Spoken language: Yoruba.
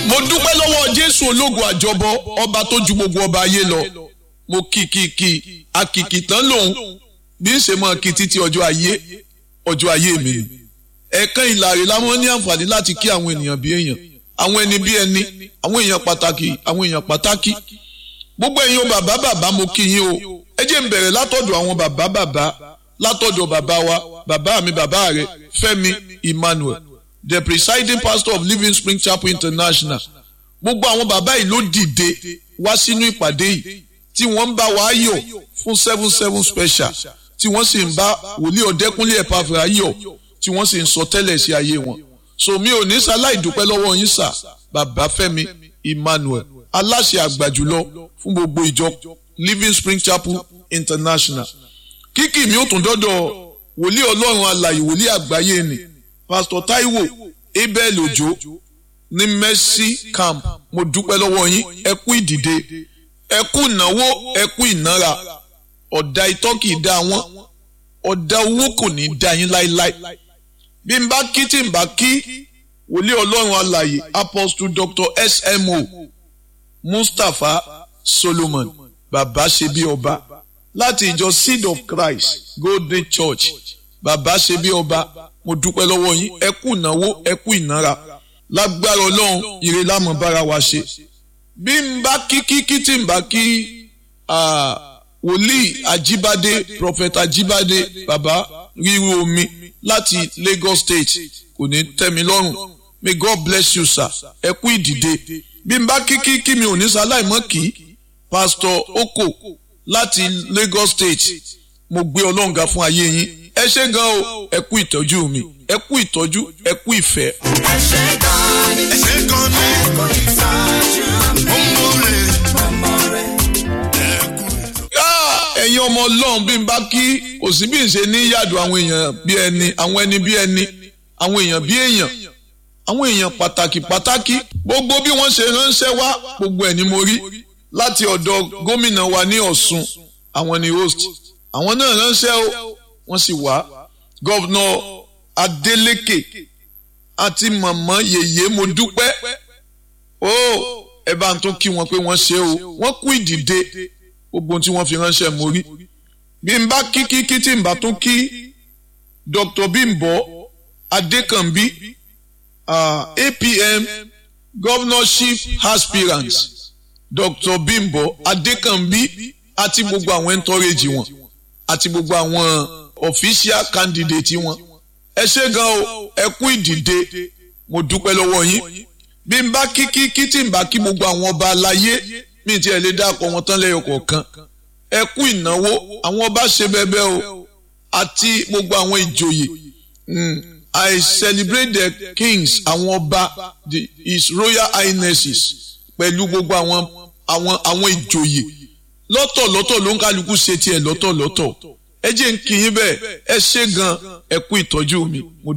mo dúpẹ́ lọ́wọ́ jésù ológun àjọbọ ọba tó ju gbogbo ọba ayé lọ mo kì kì kì akìkì tán lòun bí ń ṣe mọ kí títí ọjọ́ ayé ọjọ́ ayé mi ni ẹ̀ẹ̀kan ìlàrí la máa ń ní àǹfààní láti kí àwọn ènìyàn bí èèyàn àwọn ẹni bí ẹni àwọn èèyàn pàtàkì àwọn èèyàn pàtàkì gbogbo ẹ̀yin o bàbá bàbá mo kí yín o ẹ jẹ́ n bẹ̀rẹ̀ látọ̀dọ̀ àwọn bàbá bàbá látọ̀dọ̀ bàbá wa bàbá mi bàbá rẹ Fẹ́mi Emmanuel the presiding pastor of Living Spring Chapel International gbogbo àwọn bàbá yìí ló dìde wá sínú ìpàdé yìí tí wọ́n ń bá wa yọ̀ fún seven seven special tí wọ́n sì ń bá wòlíì ọ̀dẹ́kúnlé ẹ̀pàfẹ́ yọ̀ tí wọ́n sì ń sọ tẹ́lẹ̀ sí ayé wọn so mi ò ní sáláì dúpẹ́ lọ́wọ́ yín sà bàbá Fẹ́mi Emmanuel aláṣẹ àgbà jùlọ fún gbogbo ìjọ Living Spring Chapel International kíkì mi ò tún dọ́dọ̀ wòlíì ọlọ́run alàyè wòlíì àgbáyé ni Pastor Taiwo Abel Ojo ní Mercy Camp mo dúpẹ́ lọ́wọ́ yín ẹ kú ìdìde ẹ kú ìnáwó ẹ kú ìnára ọ̀dà itọ́ kì í dá wọn ọ̀dà owó kò ní í dá yín láéláé bí n bá kí tí n bá kí wòlíì ọlọ́run alàyè Apostle Dr. SMO Mustapha Solomon bàbá ṣe bí ọba láti ìjọ Seed of Christ Golden Church bàbá ṣe bí ọba mo dúpẹ́ lọ́wọ́ yín ẹ kú ìnáwó ẹ kú ìnára lágbára ọlọ́run ire lámọ̀ bára wa ṣe bí n bá kí kí kí tí n bá kí wòlíì Ajíbádé prophet Ajíbádé bàbá ríru omi láti Lagos State kò ní tẹ́ mi lọ́rùn may God bless you sir ẹ kú ìdìde bí n bá kí kí kí mi ò ní sáláìmọ́ kí pastor Oko láti Lagos State mo gbé ọlọ́ǹga fún ayé yín ẹ ṣé gan o ẹ kú ìtọ́jú mi ẹ kú ìtọ́jú ẹ kú ìfẹ́. ẹ ṣé gan ni ẹ ṣé gan ni ẹ kò ìtọ́jú mi. mo mọ̀ rẹ̀ ọmọ rẹ̀ ẹ kú. Ah, ẹ̀yin ọmọ ọlọ́run bí n bá kí kò sí bí n ṣe ní yàdùn àwọn èèyàn bí ẹni àwọn ẹni bí ẹni àwọn èèyàn bí èèyàn àwọn èèyàn pàtàkì pàtàkì gbogbo bí wọ́n ṣe ránṣẹ́ wá gbogbo ẹ̀ ni mo rí láti ọ̀dọ̀ gómìnà wa ní Ọ̀ṣun àwọn ni host àwọn náà ránṣẹ́ o wọ́n sì wá gọ́vnà Adeleke àti màmá yèyé mo dúpẹ́ o ẹ bá ń tún kí wọn pé wọ́n ṣe o wọ́n kú ìdìde gbogbo ohun tí wọ́n fi ránṣẹ́ mo rí bí n bá kí kí kí tí n bá tún kí Dr. Bimbo Adekanbi uh, APM governorship aspirant Dr. Bimbo Adekanbi àti gbogbo àwọn entourage wọn àti gbogbo àwọn official candidate wọn ẹ ṣé gan o ẹ kú ìdìde mo dúpẹ́ lọ́wọ́ yín bí n bá kí kí kí tí n bá kí gbogbo àwọn ọba aláyé mi ti ẹ̀ lè dákọ̀ wọn tán lẹ́yọ kọ̀ọ̀kan ẹ kú ìnáwó àwọn ọba ṣe bẹ́ẹ̀bẹ́ o àti gbogbo àwọn ìjòyè mm, I celebrate the kings àwọn ọba the his royal highnesses pẹ̀lú gbogbo àwọn àwọn àwọn ìjòyè lọ́tọ̀lọ́tọ̀ ló ń kálukú ṣe tiẹ̀ lọ́tọ̀lọ́tọ̀ ẹ jẹ́ ń kí yín bẹ́ẹ̀ ẹ ṣé gan ẹ kú ìtọ́jú mi mo